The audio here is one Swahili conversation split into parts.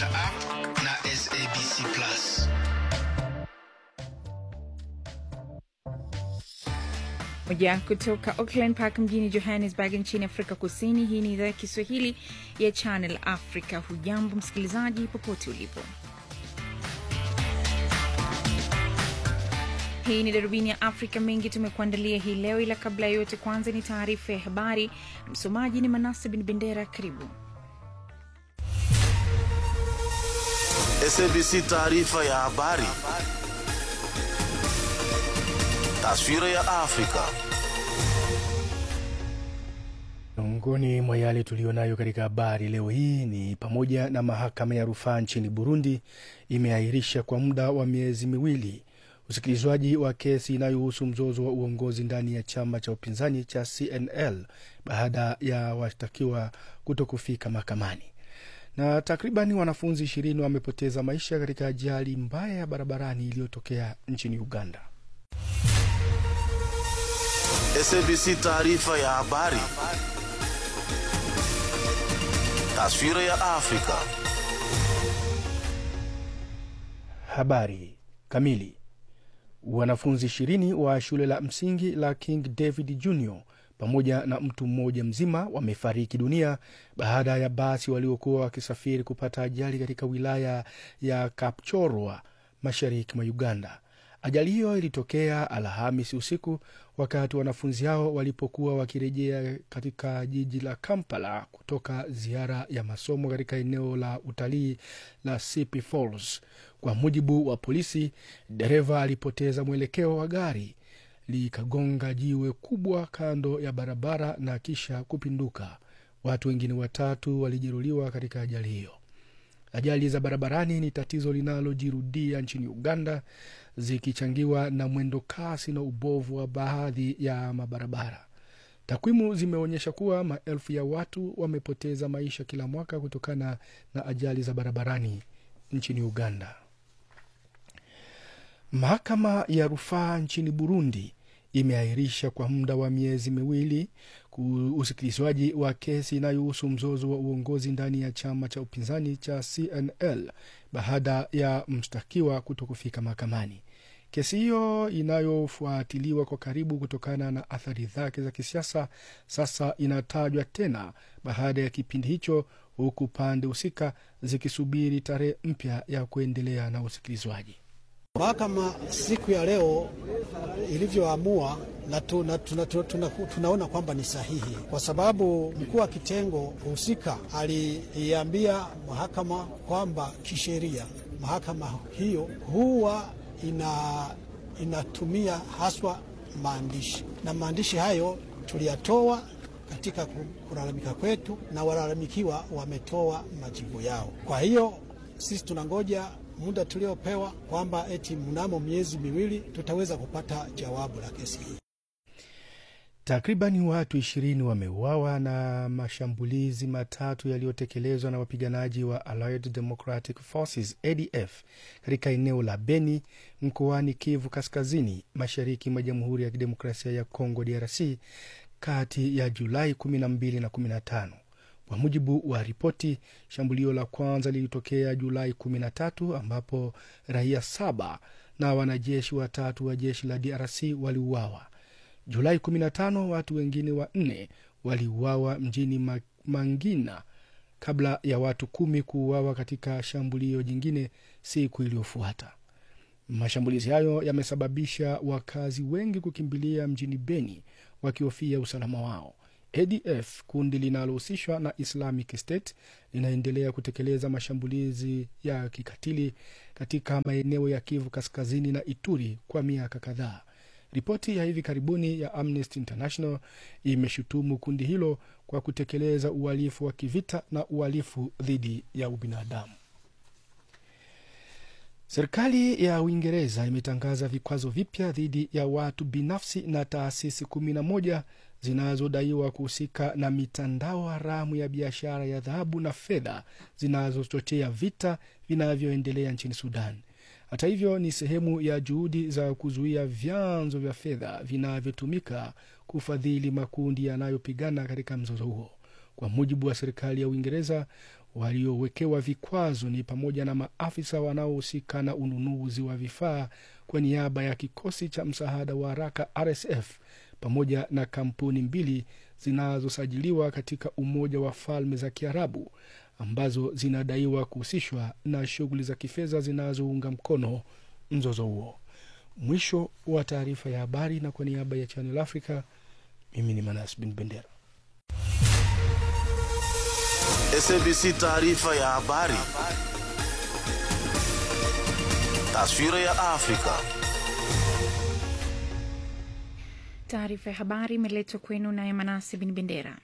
katika app na SABC Plus. moja kutoka Auckland Park mjini Johannesburg nchini Afrika Kusini. Hii ni idhaa ya Kiswahili ya Channel Africa. Hujambo msikilizaji, popote ulipo. Hii ni darubini ya Afrika. Mengi tumekuandalia hii leo, ila kabla ya yote, kwanza ni taarifa ya habari. Msomaji ni Manase Bin Bendera. Karibu. SABC taarifa ya habari. Taswira ya Afrika. Miongoni mwa yale tuliyonayo katika habari leo hii ni pamoja na mahakama ya rufaa nchini Burundi imeahirisha kwa muda wa miezi miwili usikilizwaji wa kesi inayohusu mzozo wa uongozi ndani ya chama cha upinzani cha CNL baada ya washtakiwa kuto kufika mahakamani. Na takribani wanafunzi ishirini wamepoteza maisha katika ajali mbaya ya barabarani iliyotokea nchini Uganda. SABC taarifa ya habari. Taswira ya Afrika. Habari kamili. Wanafunzi ishirini wa shule la msingi la King David Junior pamoja na mtu mmoja mzima wamefariki dunia baada ya basi waliokuwa wakisafiri kupata ajali katika wilaya ya Kapchorwa mashariki mwa Uganda. Ajali hiyo ilitokea Alhamisi usiku wakati wanafunzi hao walipokuwa wakirejea katika jiji la Kampala kutoka ziara ya masomo katika eneo la utalii la Sipi Falls. Kwa mujibu wa polisi, dereva alipoteza mwelekeo wa gari likagonga jiwe kubwa kando ya barabara na kisha kupinduka. Watu wengine watatu walijeruhiwa katika ajali hiyo. Ajali za barabarani ni tatizo linalojirudia nchini Uganda, zikichangiwa na mwendo kasi na ubovu wa baadhi ya mabarabara. Takwimu zimeonyesha kuwa maelfu ya watu wamepoteza maisha kila mwaka kutokana na ajali za barabarani nchini Uganda. Mahakama ya rufaa nchini Burundi imeahirisha kwa muda wa miezi miwili usikilizwaji wa kesi inayohusu mzozo wa uongozi ndani ya chama cha upinzani cha CNL baada ya mshtakiwa kuto kufika mahakamani. Kesi hiyo inayofuatiliwa kwa karibu kutokana na athari zake za kisiasa sasa inatajwa tena baada ya kipindi hicho, huku pande husika zikisubiri tarehe mpya ya kuendelea na usikilizwaji. Mahakama siku ya leo ilivyoamua na tuna, tuna, tuna, tuna, tunaona kwamba ni sahihi, kwa sababu mkuu wa kitengo husika aliiambia mahakama kwamba kisheria mahakama hiyo huwa ina, inatumia haswa maandishi na maandishi hayo tuliyatoa katika kulalamika kwetu na walalamikiwa wametoa majibu yao. Kwa hiyo sisi tunangoja muda tuliopewa kwamba eti mnamo miezi miwili tutaweza kupata jawabu la kesi hii. Takribani watu ishirini wameuawa na mashambulizi matatu yaliyotekelezwa na wapiganaji wa Allied Democratic Forces ADF katika eneo la Beni mkoani Kivu Kaskazini, mashariki mwa Jamhuri ya Kidemokrasia ya Kongo DRC kati ya Julai 12 na 15. Kwa mujibu wa ripoti, shambulio la kwanza lilitokea Julai 13 ambapo raia saba na wanajeshi watatu wa jeshi la DRC waliuawa. Julai 15 watu wengine wanne waliuawa mjini Mangina kabla ya watu kumi kuuawa katika shambulio jingine siku iliyofuata. Mashambulizi hayo yamesababisha wakazi wengi kukimbilia mjini Beni wakihofia usalama wao. ADF, kundi linalohusishwa na Islamic State, linaendelea kutekeleza mashambulizi ya kikatili katika maeneo ya Kivu Kaskazini na Ituri kwa miaka kadhaa. Ripoti ya hivi karibuni ya Amnesty International imeshutumu kundi hilo kwa kutekeleza uhalifu wa kivita na uhalifu dhidi ya ubinadamu. Serikali ya Uingereza imetangaza vikwazo vipya dhidi ya watu binafsi na taasisi kumi na moja zinazodaiwa kuhusika na mitandao haramu ya biashara ya dhahabu na fedha zinazochochea vita vinavyoendelea nchini Sudan. Hata hivyo, ni sehemu ya juhudi za kuzuia vyanzo vya fedha vinavyotumika kufadhili makundi yanayopigana katika mzozo huo. Kwa mujibu wa serikali ya Uingereza, waliowekewa vikwazo ni pamoja na maafisa wanaohusika na ununuzi wa vifaa kwa niaba ya kikosi cha msaada wa haraka RSF pamoja na kampuni mbili zinazosajiliwa katika Umoja wa Falme za Kiarabu ambazo zinadaiwa kuhusishwa na shughuli za kifedha zinazounga mkono mzozo huo. Mwisho wa taarifa ya habari, na kwa niaba ya Channel Africa, mimi ni Manas Bin Bendera. SABC taarifa ya habari. Taswira ya Afrika. Taarifa ya habari imeletwa kwenu naye Manasi Bin Bendera.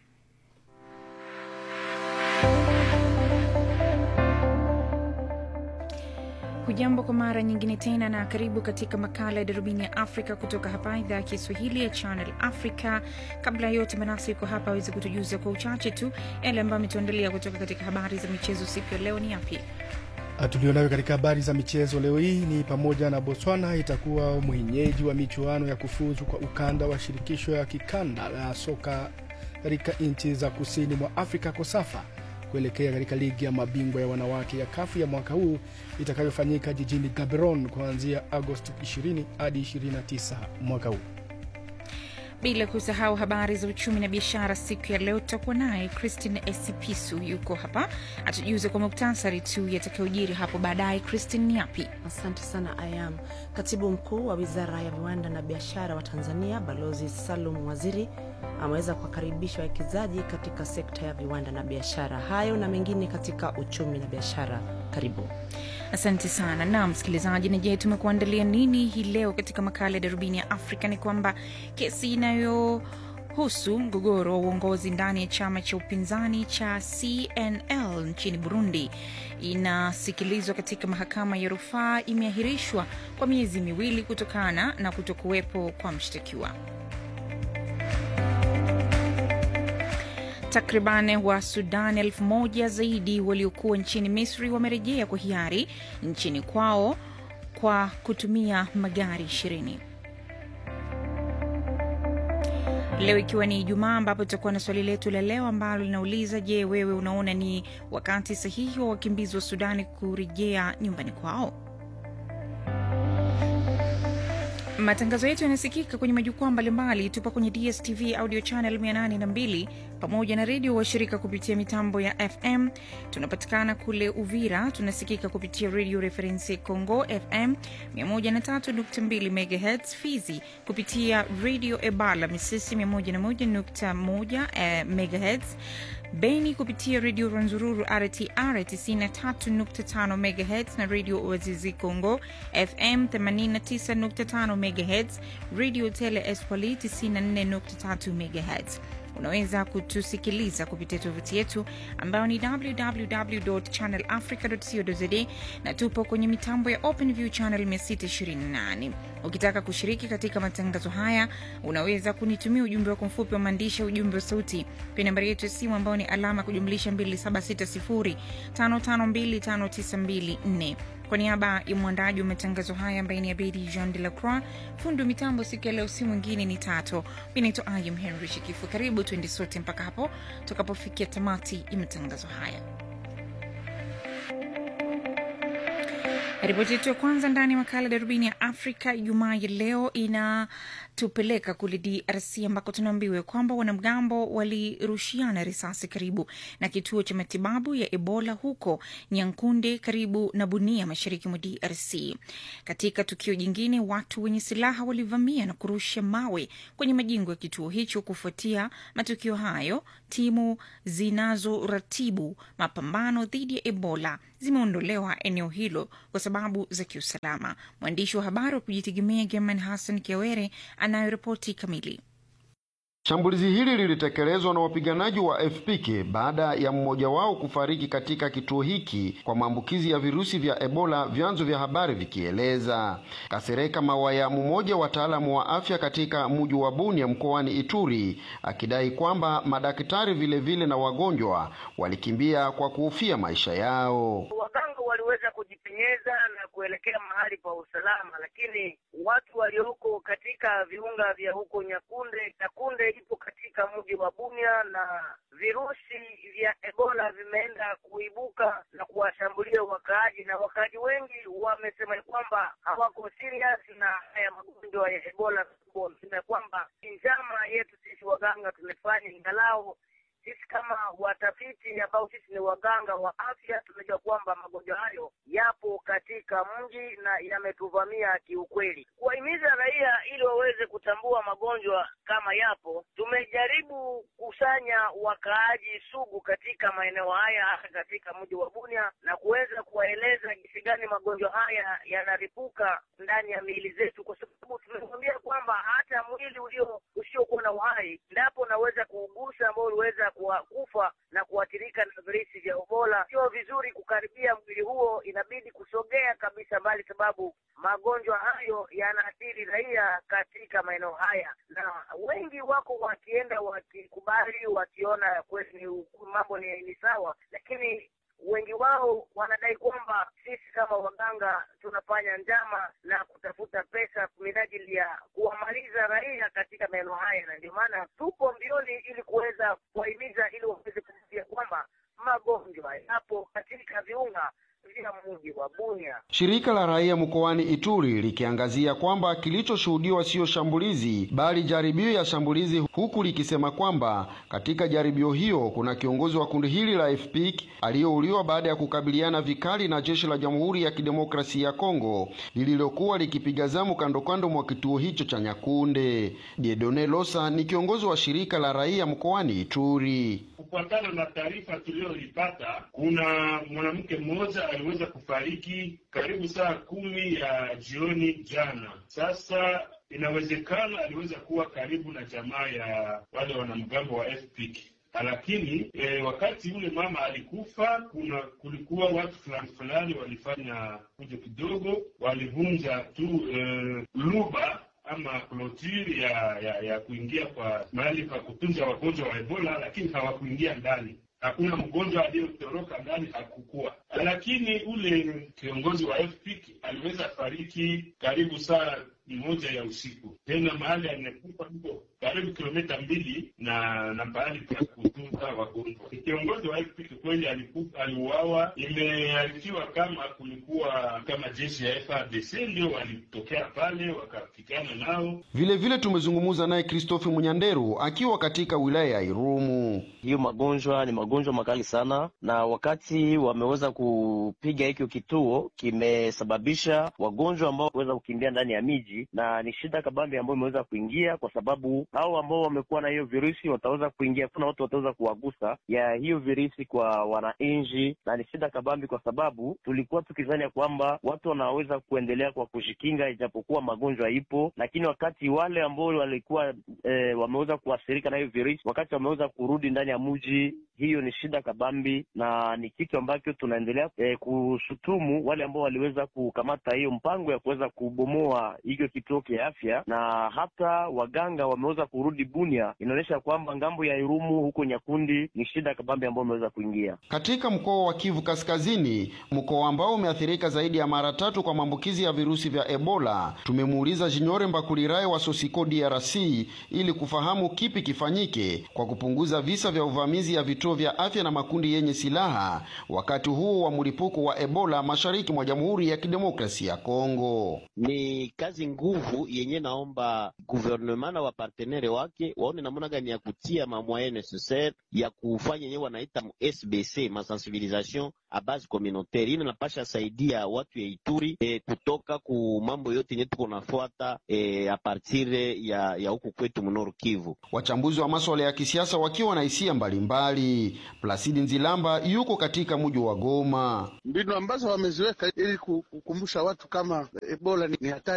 Hujambo kwa mara nyingine tena na karibu katika makala ya darubini ya Afrika kutoka hapa idhaa ya Kiswahili ya Channel Africa. Kabla ya yote, Manasi yuko hapa aweze kutujuza kwa uchache tu yale ambayo ametuandalia kutoka katika habari za michezo siku ya leo. Ni yapi? Tulionayo katika habari za michezo leo hii ni pamoja na Botswana itakuwa mwenyeji wa michuano ya kufuzu kwa ukanda wa shirikisho ya kikanda la soka katika nchi za kusini mwa Afrika KOSAFA kuelekea katika ligi ya mabingwa ya wanawake ya kafu ya mwaka huu itakayofanyika jijini Gaborone kuanzia Agosti 20 hadi 29 mwaka huu. Bila kusahau habari za uchumi na biashara siku ya leo, tutakuwa naye Christine Esipisu yuko hapa atujuze kwa muktasari tu yatakayojiri hapo baadaye. Christine, ni yapi? Asante sana Ayam. Katibu mkuu wa wizara ya viwanda na biashara wa Tanzania Balozi Salum Waziri ameweza kuwakaribisha wawekezaji katika sekta ya viwanda na biashara. Hayo na mengine katika uchumi na biashara, karibu. Asante sana na msikilizaji. Na je, tumekuandalia nini hii leo katika makala ya darubini ya Afrika? Ni kwamba kesi inayohusu mgogoro wa uongozi ndani ya chama cha upinzani cha CNL nchini Burundi inasikilizwa katika mahakama ya rufaa imeahirishwa kwa miezi miwili kutokana na kutokuwepo kwa mshtakiwa. Takriban wa Sudan elfu moja zaidi waliokuwa nchini Misri wamerejea kwa hiari nchini kwao kwa kutumia magari ishirini. Leo ikiwa ni Ijumaa, ambapo tutakuwa na swali letu la leo ambalo linauliza: Je, wewe unaona ni wakati sahihi wa wakimbizi wa Sudani kurejea nyumbani kwao? Matangazo yetu yanasikika kwenye majukwaa mbalimbali. Tupo kwenye DSTV audio channel 802 pamoja na redio washirika kupitia mitambo ya FM. Tunapatikana kule Uvira, tunasikika kupitia redio Reference Congo FM 103.2 MHz, Fizi kupitia redio Ebala Misisi 101.1 eh, MHz, Beni kupitia redio Rwanzururu RTR 93.5 MHz na redio Wazizi Congo FM 89.5 MHz, redio Tele Espoli 94.3 MHz. Unaweza kutusikiliza kupitia tovuti yetu ambayo ni www.channelafrica.co.za na tupo kwenye mitambo ya OpenView channel 628. Ukitaka kushiriki katika matangazo haya, unaweza kunitumia ujumbe wako mfupi wa maandishi, ujumbe wa sauti kwa nambari yetu ya simu ambayo ni alama kujumlisha 276055259254. Kwa niaba ya mwandaji wa matangazo haya ambaye ni Abedi Jean de la Croix, fundi wa mitambo siku ya leo si mwingine ni Tato. Mi naitwa Ayam Henry Shikifu. Karibu tuende sote mpaka hapo tutakapofikia tamati ya matangazo haya. Ripoti yetu ya kwanza ndani ya makala darubini ya Afrika Ijumaa ya leo inatupeleka kule DRC ambako tunaambiwa kwamba wanamgambo walirushiana risasi karibu na kituo cha matibabu ya Ebola huko Nyankunde karibu na Bunia, mashariki mwa DRC. Katika tukio jingine, watu wenye silaha walivamia na kurusha mawe kwenye majengo ya kituo hicho. Kufuatia matukio hayo, timu zinazoratibu mapambano dhidi ya Ebola zimeondolewa eneo hilo kwa sababu za kiusalama. Mwandishi wa habari wa kujitegemea German Hassan Kiawere anayoripoti kamili. Shambulizi hili lilitekelezwa na wapiganaji wa FPK baada ya mmoja wao kufariki katika kituo hiki kwa maambukizi ya virusi vya Ebola, vyanzo vya habari vikieleza. Kasereka Mawaya, mmoja wa wataalamu wa afya katika mji wa Bunia mkoani Ituri, akidai kwamba madaktari vile vile na wagonjwa walikimbia kwa kuhofia maisha yao. Waganga waliweza kujipenyeza na kuelekea kuelekea mahali pa usalama, lakini watu walioko katika viunga vya huko Nyakunde, Nyakunde ipo katika mji wa Bunia na virusi vya Ebola vimeenda kuibuka na kuwashambulia wakaaji, na wakaaji wengi wamesema kwamba hawako serious na haya magonjwa ya Ebola, wamesema kwamba njama yetu sisi waganga tumefanya ingalao sisi kama watafiti ambao sisi ni waganga wa afya tunajua kwamba magonjwa hayo yapo katika mji na yametuvamia kiukweli. Kuwahimiza raia ili waweze kutambua magonjwa kama yapo, tumejaribu kusanya wakaaji sugu katika maeneo haya, hasa katika mji wa Bunia, na kuweza kuwaeleza jinsi gani magonjwa haya yanaripuka ndani ya miili zetu, kwa sababu tumekuambia kwamba hata mwili ulio usiokuwa na uhai ndapo unaweza kuugusa ambao uliweza kufa na kuathirika na virusi vya Ebola. Sio vizuri kukaribia mwili huo, inabidi kusogea kabisa mbali, sababu magonjwa hayo yanaathiri raia katika maeneo haya, na wengi wako wakienda wakikubali, wakiona kweli mambo ni, ni sawa, lakini wengi wao wanadai kwamba sisi kama waganga tunafanya njama na kutafuta pesa minajili ya kuwamaliza raia katika maeneo haya, na ndio maana tupo mbioni ili kuweza kuwahimiza ili waweze kusikia kwamba magonjwa yapo katika viunga vya mji wa Bunia. Shirika la raia mkoani Ituri likiangazia kwamba kilichoshuhudiwa siyo shambulizi bali jaribio ya shambulizi, huku likisema kwamba katika jaribio hiyo kuna kiongozi wa kundi hili la FPIC aliyeuliwa baada ya kukabiliana vikali na jeshi la Jamhuri ya Kidemokrasia ya Kongo lililokuwa likipiga zamu kando kando mwa kituo hicho cha Nyakunde. Diedone Losa ni kiongozi wa shirika la raia mkoani Ituri. Kufuatana na taarifa tuliyoipata, kuna mwanamke mmoja aliweza kufariki karibu saa kumi ya jioni jana. Sasa inawezekana aliweza kuwa karibu na jamaa ya wale wanamgambo wa FPIC lakini e, wakati yule mama alikufa, kuna kulikuwa watu fulani fulani walifanya kuja kidogo, walivunja tu e, luba ama klotiri ya, ya ya kuingia kwa mahali pa kutunza wagonjwa wa Ebola, lakini hawakuingia ndani. Hakuna mgonjwa aliyotoroka ndani, hakukuwa. Lakini ule kiongozi wa FPIC aliweza fariki karibu saa moja ya usiku, tena mahali amekufa huko karibu kilomita mbili na na pahali pa kutunza wagonjwa. Kiongozi wa FPIC kweli aliuawa. Imearifiwa kama kulikuwa kama jeshi ya FARDC ndio walitokea pale wakapigana nao. Vile vile tumezungumza naye Christophe Munyanderu akiwa katika wilaya ya Irumu. Hiyo magonjwa ni magonjwa makali sana, na wakati wameweza kupiga hikyo kituo kimesababisha wagonjwa ambao wameweza kukimbia ndani ya miji na ni shida kabambi ambayo imeweza kuingia kwa sababu hao ambao wamekuwa na hiyo virusi wataweza kuingia, kuna watu wataweza kuwagusa ya hiyo virusi kwa wananchi, na ni shida kabambi kwa sababu tulikuwa tukizani ya kwamba watu wanaweza kuendelea kwa kujikinga ijapokuwa magonjwa ipo, lakini wakati wale ambao walikuwa e, wameweza kuathirika na hiyo virusi, wakati wameweza kurudi ndani ya mji, hiyo ni shida kabambi, na ni kitu ambacho tunaendelea e, kushutumu wale ambao waliweza kukamata hiyo mpango ya kuweza kubomoa hiyo kituo cha afya, na hata waganga wameweza kurudi Bunia. Inaonyesha kwamba ngambo ya Irumu huko Nyakundi ni shida kabambi ambayo imeweza kuingia katika mkoa wa Kivu Kaskazini, mkoa ambao umeathirika zaidi ya mara tatu kwa maambukizi ya virusi vya Ebola. Tumemuuliza Jinyore Mbakulirae wa Sosiko DRC ili kufahamu kipi kifanyike kwa kupunguza visa vya uvamizi ya vituo vya afya na makundi yenye silaha wakati huu wa mlipuko wa Ebola mashariki mwa Jamhuri ya Kidemokrasia ya Kongo. Ni kazi nguvu yenye naomba gouvernement na wapartenere wake waone namna gani ya kutia mamwaye necessaire ya kufanya yenyewe wanaita SBC masensibilisation a base communautaire. Ile napasha saidia watu ya Ituri e, kutoka ku mambo yote yenye tuko nafuata e, a partir ya ya huku kwetu mnoro Kivu. Wachambuzi wa masuala ya kisiasa wakiwa na hisia mbalimbali. Plasidi Nzilamba yuko katika mji wa Goma. Mbinu ambazo wameziweka ili kukumbusha watu kama Ebola ni hatari kubwa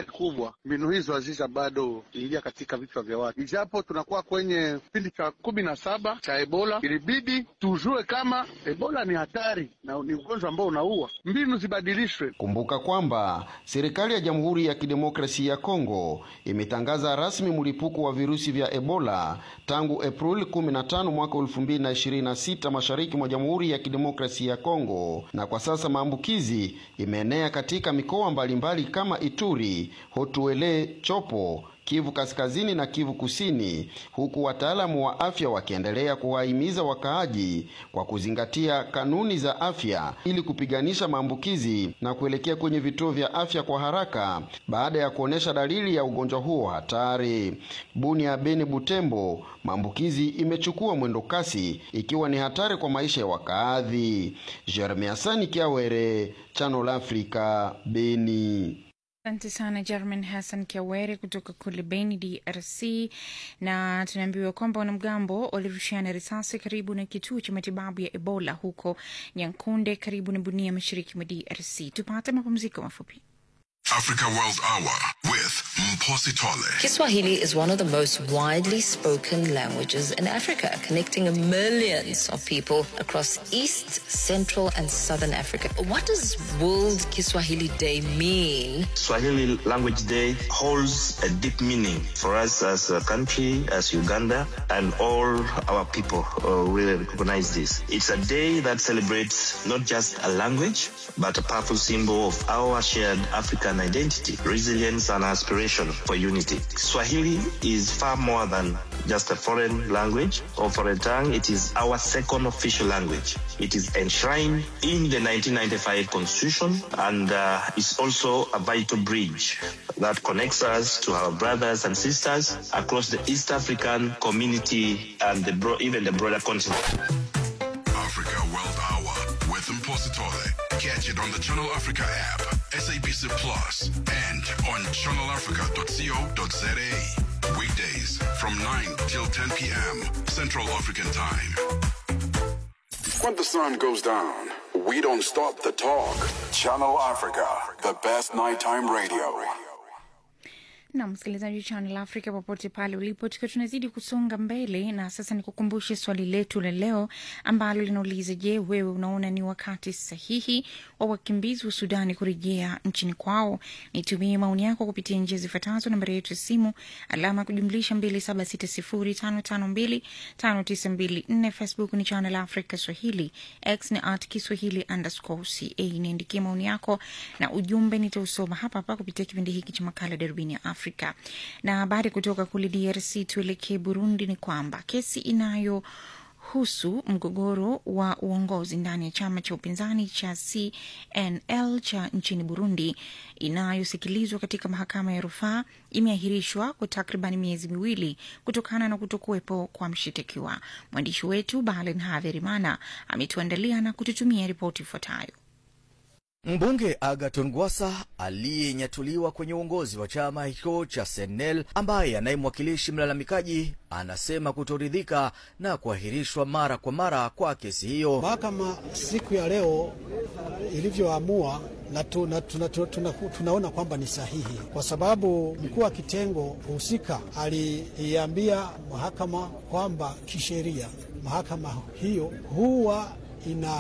kubwa, mbinu hizo hazija bado ingia katika vichwa vya watu, ijapo tunakuwa kwenye kipindi cha kumi na saba cha Ebola. Ilibidi tujue kama Ebola ni hatari na ni ugonjwa ambao unaua, mbinu zibadilishwe. Kumbuka kwamba serikali ya Jamhuri ya Kidemokrasia ya Kongo imetangaza rasmi mlipuko wa virusi vya Ebola tangu Aprili 15 mwaka 2026 mashariki mwa Jamhuri ya Kidemokrasia ya Kongo, na kwa sasa maambukizi imeenea katika mikoa mbalimbali kama Ituri, Hotuele, Chopo Kivu Kaskazini na Kivu Kusini, huku wataalamu wa afya wakiendelea kuwahimiza wakaaji kwa kuzingatia kanuni za afya ili kupiganisha maambukizi na kuelekea kwenye vituo vya afya kwa haraka baada ya kuonyesha dalili ya ugonjwa huo hatari. Bunia, Beni, Butembo, maambukizi imechukua mwendo kasi ikiwa ni hatari kwa maisha ya wakaadhi. Jeremia Sani Kiawere, Channel Africa, Beni. Asante sana German Hassan Kiawere kutoka kule Beni, DRC. Na tunaambiwa kwamba wanamgambo walirushiana risasi karibu na kituo cha matibabu ya Ebola huko Nyankunde, karibu na Bunia, mashariki mwa DRC. Tupate mapumziko mafupi. Africa World Hour with Mposi Tole. Kiswahili is one of the most widely spoken languages in Africa, connecting millions of people across East, Central, and Southern Africa. What does World Kiswahili Day mean? Swahili Language Day holds a deep meaning for us as a country, as Uganda, and all our people uh, really recognize this. It's a day that celebrates not just a language, but a powerful symbol of our shared African identity, resilience, and aspiration for unity. Swahili is far more than just a foreign language or foreign tongue. It is our second official language. It is enshrined in the 1995 Constitution and uh, is also a vital bridge that connects us to our brothers and sisters across the East African community and the bro- even the broader continent. Africa World Hour with Mposi Tole. Catch it on the Channel Africa app, SABC Plus, and on channelafrica.co.za. Weekdays from 9 till 10 p.m. Central African Time. When the sun goes down, we don't stop the talk. Channel Africa, the best nighttime radio. na msikilizaji wa Channel Africa popote pale ulipo, tukiwa tunazidi kusonga mbele, na sasa nikukumbushe swali letu la leo ambalo linauliza: Je, wewe unaona ni wakati sahihi wa wakimbizi wa Sudani kurejea nchini kwao? Nitumie maoni yako kupitia njia zifuatazo: nambari yetu ya simu alama ya kujumlisha 276055259254, Facebook ni Channel Africa Swahili, X ni at Kiswahili underscore ca. Niandikie maoni yako na ujumbe, nitausoma hapa hapa kupitia kipindi hiki cha makala Darubini ya Afrika. Na habari kutoka kule DRC, tuelekee Burundi, ni kwamba kesi inayo husu mgogoro wa uongozi ndani ya chama cha upinzani cha CNL cha nchini Burundi inayosikilizwa katika mahakama ya rufaa imeahirishwa kwa takriban miezi miwili kutokana na kutokuwepo kwa mshitakiwa. Mwandishi wetu Balen Haverimana ametuandalia na kututumia ripoti ifuatayo. Mbunge Agaton Gwasa aliyenyatuliwa kwenye uongozi wa chama hicho cha Senel, ambaye anayemwakilishi mlalamikaji, anasema kutoridhika na kuahirishwa mara kwa mara kwa kesi hiyo. Mahakama siku ya leo ilivyoamua na tuna, tuna, tuna, tuna, tunaona kwamba ni sahihi kwa sababu mkuu wa kitengo husika aliiambia mahakama kwamba kisheria mahakama hiyo huwa ina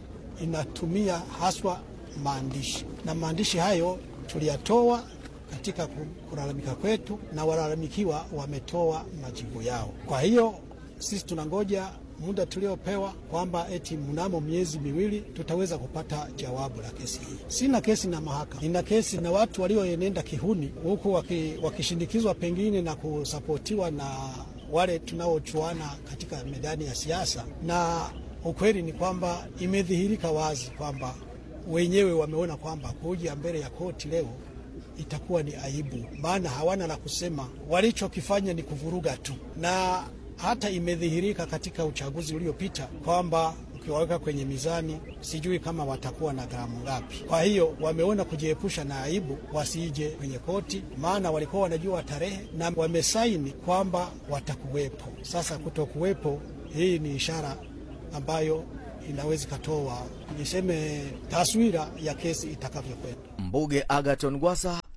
inatumia haswa maandishi na maandishi hayo tuliyatoa katika kulalamika kwetu, na walalamikiwa wametoa majibu yao. Kwa hiyo sisi tunangoja muda tuliopewa kwamba eti mnamo miezi miwili tutaweza kupata jawabu la kesi hii. Sina kesi na mahakama, nina kesi na watu walioenenda kihuni huku waki, wakishindikizwa pengine na kusapotiwa na wale tunaochuana katika medani ya siasa, na ukweli ni kwamba imedhihirika wazi kwamba wenyewe wameona kwamba kuja mbele ya koti leo itakuwa ni aibu, maana hawana la kusema. Walichokifanya ni kuvuruga tu, na hata imedhihirika katika uchaguzi uliopita kwamba ukiwaweka kwenye mizani, sijui kama watakuwa na gramu ngapi. Kwa hiyo wameona kujiepusha na aibu, wasije kwenye koti, maana walikuwa wanajua tarehe na wamesaini kwamba watakuwepo. Sasa kutokuwepo, hii ni ishara ambayo inaweza ikatoa niseme taswira ya kesi itakavyokwenda. Mbunge Agaton Gwasa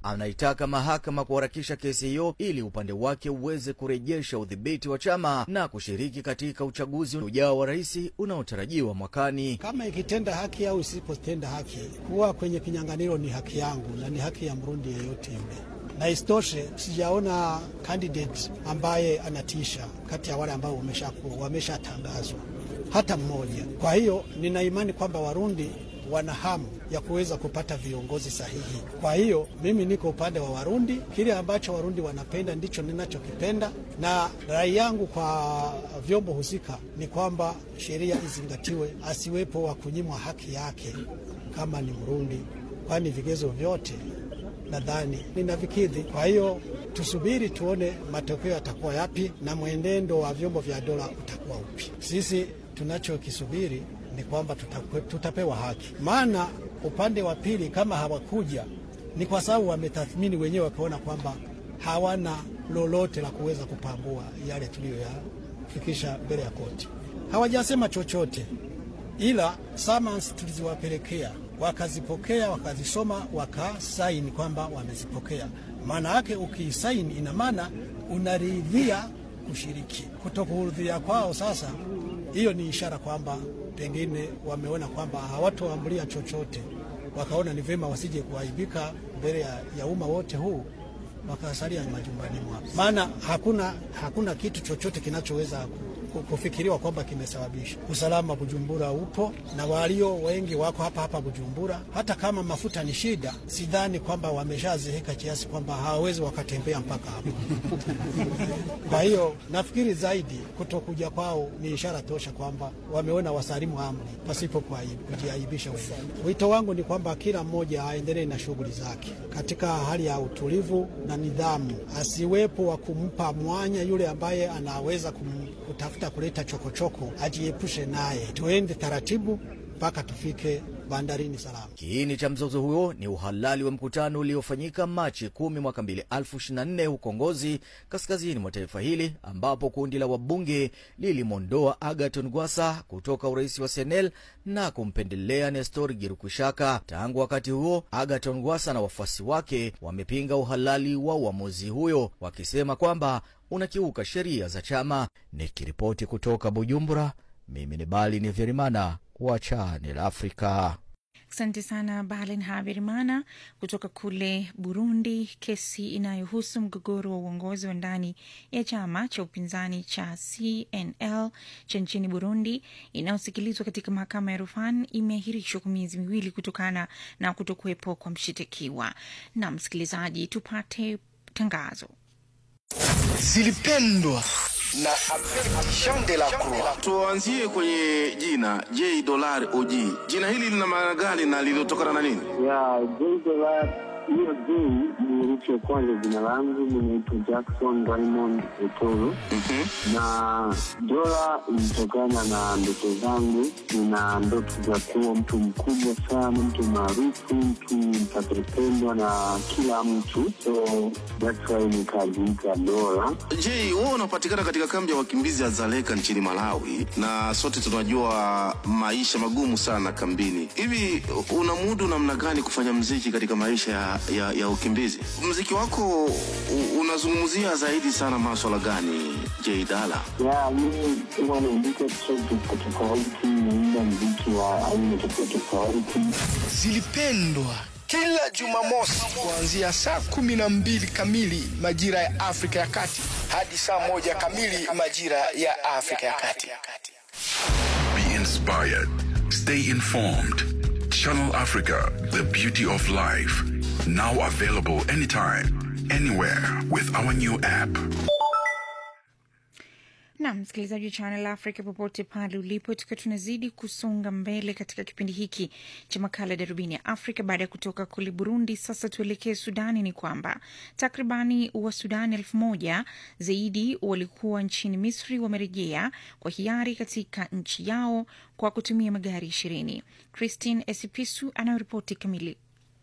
anaitaka mahakama kuharakisha kesi hiyo ili upande wake uweze kurejesha udhibiti wa chama na kushiriki katika uchaguzi ujao wa rais unaotarajiwa mwakani. Kama ikitenda haki au isipotenda haki, kuwa kwenye kinyang'anyiro ni haki yangu na ni haki ya Mrundi yeyote yule na isitoshe sijaona candidate ambaye anatisha kati ya wale ambao wameshatangazwa hata mmoja. Kwa hiyo nina imani kwamba Warundi wana hamu ya kuweza kupata viongozi sahihi. Kwa hiyo mimi niko upande wa Warundi, kile ambacho Warundi wanapenda ndicho ninachokipenda, na rai yangu kwa vyombo husika ni kwamba sheria izingatiwe, asiwepo wa kunyimwa haki yake kama ni Mrundi, kwani vigezo vyote nadhani ninavikidhi. Kwa hiyo tusubiri tuone matokeo yatakuwa yapi na mwenendo wa vyombo vya dola utakuwa upi. Sisi tunachokisubiri ni kwamba tutakwe, tutapewa haki, maana upande wa pili kama hawakuja ni kwa sababu wametathmini wenyewe wakaona kwamba hawana lolote la kuweza kupambua yale tuliyoyafikisha mbele ya koti. Hawajasema chochote, ila summons tuliziwapelekea wakazipokea wakazisoma, wakasaini kwamba wamezipokea. Maana yake ukisaini, ina maana unaridhia kushiriki. Kutokuridhia kwao sasa, hiyo ni ishara kwamba pengine wameona kwamba hawatoambulia chochote, wakaona ni vyema wasije kuaibika mbele ya, ya umma wote huu, wakasalia majumbani mwao, maana hakuna, hakuna kitu chochote kinachoweza kufikiriwa kwamba kimesababisha. Usalama Bujumbura upo na walio wengi wako hapa hapa Bujumbura. Hata kama mafuta ni shida, sidhani kwamba wameshazeeka kiasi kwamba hawawezi wakatembea mpaka hapo. Kwa hiyo nafikiri zaidi kutokuja kwao ni ishara tosha kwamba wameona wasalimu amri pasipo kujiaibisha wenyewe. Wito wangu ni kwamba kila mmoja aendelee na shughuli zake katika hali ya utulivu na nidhamu, asiwepo wa kumpa mwanya yule ambaye anaweza kum, kutafuta kuleta chokochoko, ajiepushe naye. Tuende taratibu mpaka tufike bandarini salama. Kiini cha mzozo huo ni uhalali wa mkutano uliofanyika Machi kumi mwaka mbili elfu ishirini na nne huko Ngozi, kaskazini mwa taifa hili, ambapo kundi la wabunge lilimwondoa Agaton Gwasa kutoka urais wa Senel na kumpendelea Nestor Girukushaka. Tangu wakati huo, Agaton Gwasa na wafuasi wake wamepinga uhalali wa uamuzi huyo, wakisema kwamba unakiuka sheria za chama. Nikiripoti kutoka Bujumbura, mimi ni Bali ni Vyerimana wa Channel Africa. Asante sana Balen Haberimana kutoka kule Burundi. Kesi inayohusu mgogoro wa uongozi wa ndani ya chama cha upinzani cha CNL cha nchini Burundi inayosikilizwa katika mahakama ya rufani imeahirishwa kwa miezi miwili kutokana na kutokuwepo kwa mshitakiwa. Na msikilizaji, tupate tangazo zilipendwa na Jean de la Croix. Tuanzie kwenye jina J Dollar OG. Jina hili lina maana gani na lilitokana na nini? Ya J Dollar, hiyo J ni herufi ya kwanza jina langu, ninaitwa Jackson Raymond Etoro na dola ilitokana na ndoto zangu. Nina ndoto za kuwa mtu mkubwa sana, mtu maarufu, mtu mtakayependwa na kila mtu, so that's why nikajiita dola. J, wewe unapatikana katika kambi ya wakimbizi ya Zaleka nchini Malawi, na sote tunajua maisha magumu sana kambini. Hivi unamudu namna gani kufanya mziki katika maisha ya, ya, ya ukimbizi? Mziki wako u- unazungumzia zaidi sana maswala gani, J Dala? Ya, mimi huwa naandika track tofauti tofauti, naimba mziki wa aina tofauti tofauti. zilipendwa kila Jumamosi kuanzia saa kumi na mbili kamili majira ya Afrika ya Kati hadi saa moja kamili majira ya Afrika ya Kati. Be inspired. Stay informed. Channel Africa, the beauty of life. Now available anytime, anywhere with our new app. na msikilizaji wa Channel Africa popote pale ulipo, tukiwa tunazidi kusonga mbele katika kipindi hiki cha makala darubini ya Afrika. Baada ya kutoka kule Burundi, sasa tuelekee Sudani. Ni kwamba takribani wa Sudani elfu moja zaidi walikuwa nchini Misri wamerejea kwa hiari katika nchi yao kwa kutumia magari ishirini. Christine Esipisu anayoripoti kamili.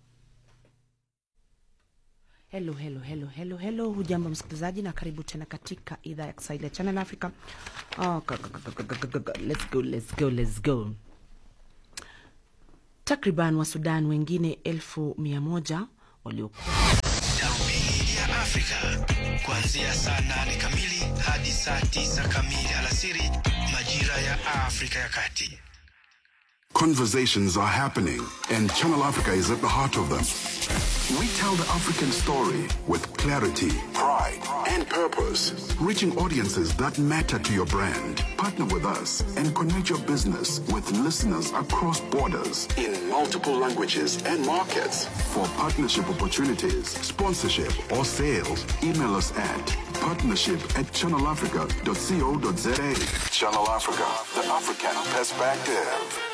Hello, hello, hello, hello, hello. Hujambo msikilizaji, na karibu tena katika idhaa ya Kiswahili ya Channel Africa. Oh, go, go, go, go, go, go, go. Let's go, let's go, let's go. Takriban wa Sudan wengine elfu mia moja waliokuwa Africa kuanzia saa nane kamili hadi saa tisa kamili alasiri majira ya Afrika ya Kati. Conversations are happening, and Channel Africa is at the heart of them. We tell the African story with clarity, pride, and purpose, reaching audiences that matter to your brand. Partner with us and connect your business with listeners across borders in multiple languages and markets. For partnership opportunities, sponsorship, or sales, email us at partnership at channelafrica.co.za. Channel Africa, the African perspective.